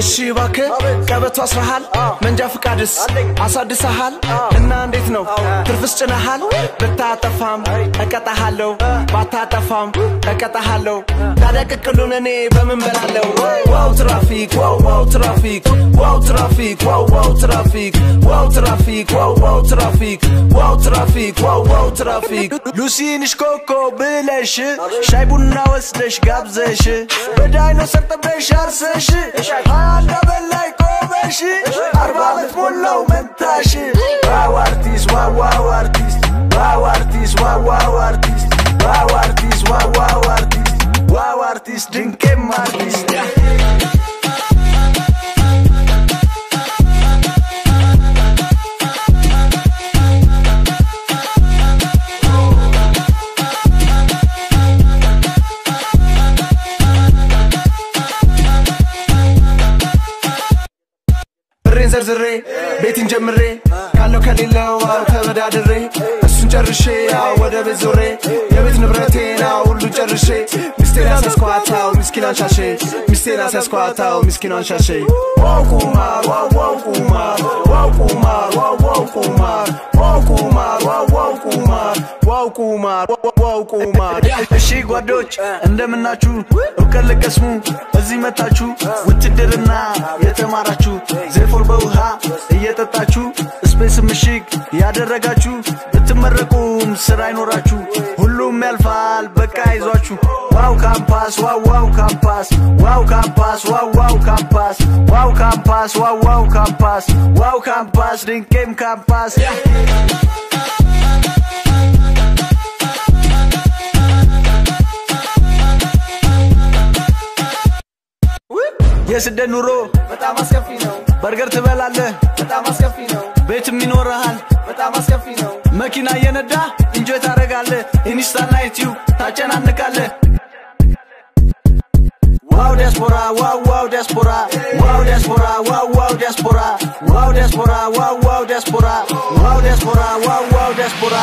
እሺ እባክህ ቀበቶ አስረሃል መንጃ ፍቃድስ አሳድሰሃል እና እንዴት ነው ትርፍስ ጭነሃል ብታጠፋም እቀጣሃለሁ ባታጠፋም እቀጣሃለሁ ታዲያ ቅቅሉን እኔ በምን በላለው ዋው ትራፊክ ዋው ዋው ትራፊክ ዋው ትራፊክ ዋው ዋው ትራፊክ ዋው ትራፊክ ዋው ዋው ትራፊክ ዋው ትራፊክ ዋው ዋው ትራፊክ ሉሲንሽ ኮኮ ብለሽ ሻይ ቡና ወስደሽ ጋብዘሽ በዳይኖሰር ጠብደሽ አርሰሽ አንድ በላይ ቆመሽ አርባ ዓመት ሞላው መንታሽ ዋው አርቲስት ዋው ዋው አርቲስት ዋው አርቲስት ዋው ዋው አርቲስት ዋው አርቲስት ዋው ዋው አርቲስት ዋው አርቲስት ድንቄም አርቲስት ብሬን ዘርዝሬ ቤትን ጀምሬ ካለው ከሌለው አው ተበዳድሬ እሱን ጨርሼ አው ወደ ቤት ዞሬ የቤት ንብረቴን አው ሁሉ ጨርሼ ሚስቴን አስያስኳታው ምስኪን አንሻሼ ሚስቴን አስያስኳታው ምስኪን አንሻሼ ዋው ቁማር ዋው ዋው ቁማር ዋው ቁማር ዋው ዋው ቁማር ዋው ቁማር ዋው ዋው ቁማር ዋው ቁማር ዋው ዋው ቁማር እሺ ጓዶች እንደምናችሁ እውቀት ልቀስሙ እዚህ መታችሁ ውትድርና የተማራችሁ ዜፎር በውሃ እየጠጣችሁ ስፔስ ምሽግ ያደረጋችሁ ብትመረቁም ስራ አይኖራችሁ ሁሉም ያልፋል በቃ ይዟችሁ ዋው ካምፓስ ዋው ዋው ካምፓስ ዋው ካምፓስ ዋው ዋው ካምፓስ ዋው ካምፓስ ዋው ዋው ካምፓስ ዋው ካምፓስ ድንቄም ካምፓስ የስደት ኑሮ በጣም አስከፊ ነው፣ በርገር ትበላለህ በጣም አስከፊ ነው፣ ቤትም ይኖርሃል በጣም አስከፊ ነው። መኪና እየነዳ እንጆይ ታደረጋለህ ኢንስታና ዩቲዩብ ታጨናንቃለህ ዋው ዲያስፖራ ዋው ዋው ዲያስፖራ ዋው ዲያስፖራ ዋው ዋው ዲያስፖራ ዋው ዲያስፖራ ዋው ዋው ዲያስፖራ ዋው ዲያስፖራ ዋው ዋው ዲያስፖራ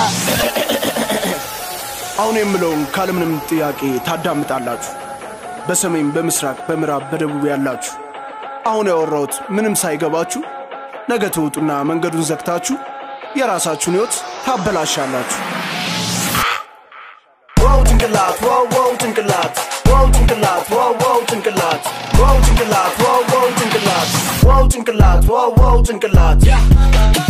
አሁን የምለውን ካለምንም ጥያቄ ታዳምጣላችሁ በሰሜን በምስራቅ በምዕራብ በደቡብ ያላችሁ አሁን ያወራሁት ምንም ሳይገባችሁ ነገ ትውጡና መንገዱን ዘግታችሁ የራሳችሁን ህይወት ታበላሻላችሁ ዋው ጭንቅላት ዋው ዋው ጭንቅላት ዋው ጭንቅላት ዋው ዋው ጭንቅላት ዋው ጭንቅላት ዋው ዋው ጭንቅላት ዋው ጭንቅላት ዋው ዋው ጭንቅላት